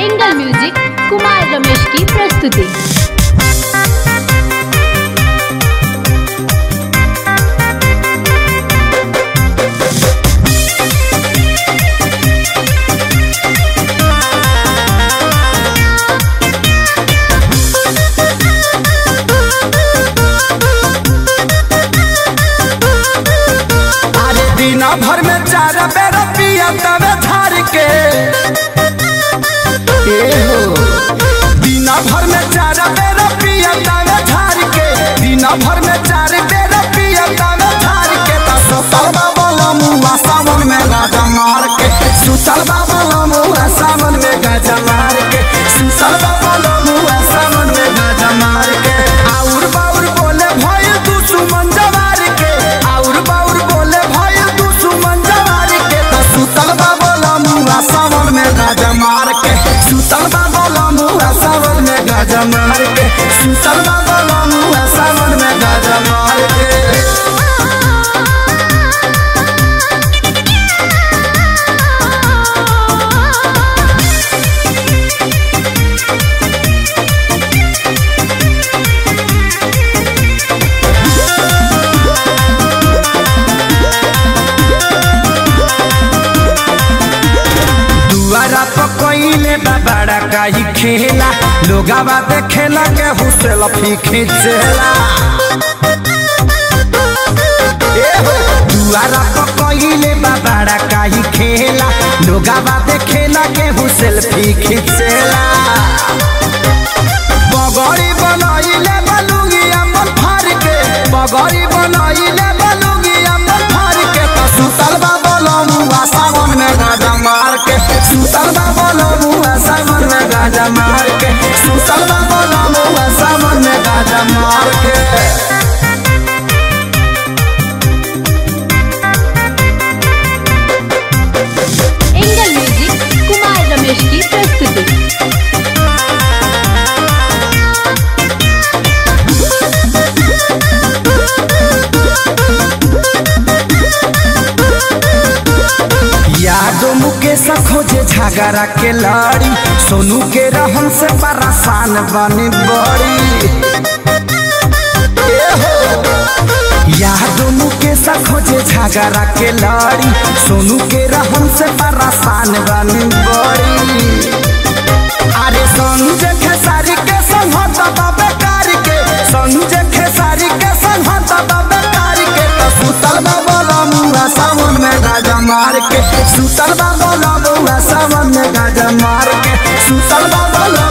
Angle music Kumar Ramesh की प्रस्तुति अरे दिन भर में चार बेर पिया तवे धार के ए हो दिन भर में चार बेर पिया तवे धार के दिन भर में चार बेर पिया तवे धार के त सुतल बाबा मुआ सावन में गाजा मार के सुतल बाबा मुआ सावन में गाजा मार के सुतल बाबा मुआ सावन में गाजा मार के आउर बाउर बोले भय तू सुमन जवार के आउर बाउर बोले भय तू सुमन जवार के त सुतल बाबा मुआ सावन में गाजा मार के सुतल बाबा मुआ सावन में गाजा मार के सुतल बाबा मुआ सावन में गाजा मार के दुआरा पकइले बाबाड़ा काई खेला लोगावा देखेला के हुसेल फी खींचेला ए हो, दुआरा पकइले बाबाड़ा काई खेला लोगावा देखेला के हुसेल फी खींचेला बगड़ी बनाइले बलुगी अमन फार के बगड़ी बनाइले बलुगी अमन फार के त सुतल बाबा लमुआ सावन में गाजा मार के सुतल बाबा लमुआ सावन में गाजा मार के सुतल बाबा लमुआ सावन में गाजा मार के एंगल म्यूजिक कुमार रमेश की प्रस्तुति यादो मुकेश खोजे झगड़ा के लड़ी सोनू के रहन से परेशान बनी बड़ी ए हो। यादो मुकेश खोजे झगड़ा के लड़ी सोनू के रहन से परेशान बनी बड़ी अरे संजय खेसारी के संहत बाबे कार के संजय खेसारी के संहत बाबे कार के तो सुतल बाबा मुआ सावन में गाजा मार के सुतल बाबा मुआ सावन में गाजा मार के सुतल बाबा